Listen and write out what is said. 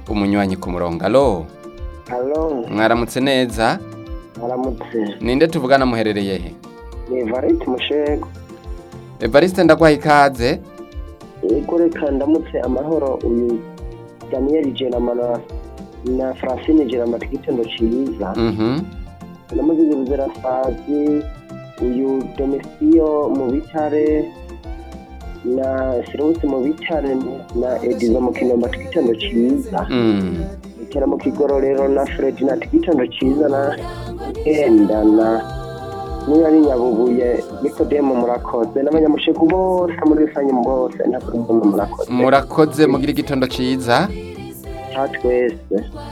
umunywanyi ku murongo alo Halo, mwaramutse neza aramutse. ninde tuvugana muherereye he Ni Varite Mushego. evariste ndagwaha ikaze Ego reka ndamutse amahoro uyu Daniel Jerama na, na Francine Jerama twitendo ciza. Mhm. Namuzize Buzirasazi, uyu Domesio mu bitare na Sirose mu bitare na Edizo mu kinomba twitendo ciza. Mm. Ikera mu kigororero na Fred na twitendo ciza na Enda na niba ari nyabubuye nikodemu murakoze n'abanyamushegu bose muri rusange bose ntakurumva murakoze murakoze mugira igitondo ciza cya twese